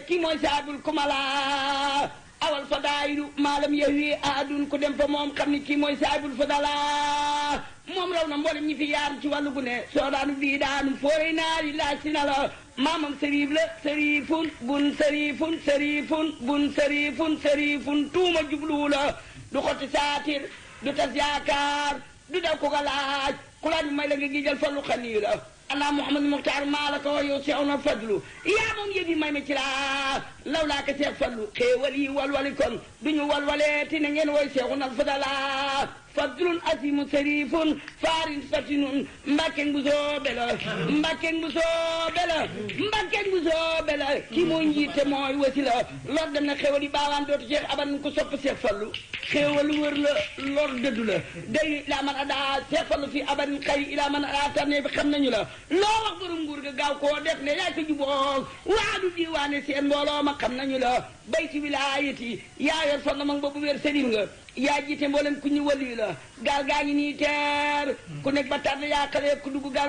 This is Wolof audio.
kii mooy saabul kumala awal fadaayilu maalam yahwi aadun ku dem fa moom xam ni kii mooy saabul fadala moom raw na mboolem ñi fi yaar ci wàllu gu ne soo daanu bii daanu fooree naari laaj si na la maamam sëriif la sëriifun bun sëriifun sëriifun bun sëriifun sëriifun tuuma jubluwu la du xotti saatir du tas yaakaar du daw ko ko laaj ku laaj may la nga gijal fallu xanii la allah muhammad muxtaar maa la ko yow seew na fadlu yaa moom yëf yi may ma ci laa law laa ko seex fallu xéewal yi walwali kon duñu walwalee ti na ngeen woy seexu nal fadala fadlun asimu sarifun farin fatinun mbakken bu soobe la mbakken bu soobe la mbakken bu soobe la ki mooy njiite mooy wasi la lor dem na xéewal yi baawaan dootu ceex aban ko sopp seex fallu xéewal wër la lor dëddu la day ilaa man adaa seex fallu fi aban xëy ilaa man adaa tànnee bi xam nañu la loo wax borom nguur ga gaaw koo def ne yaay ko juboo waadu diwaane seen mbooloo ma xam nañu la bayti wilaayati yaa yor fon na mag boobu wér sëriñ nga yaa jiite mboolem ku ñu wali la gaal gaa ngi nii teer ku nekk ba tànn yaa xale ku dugg gaal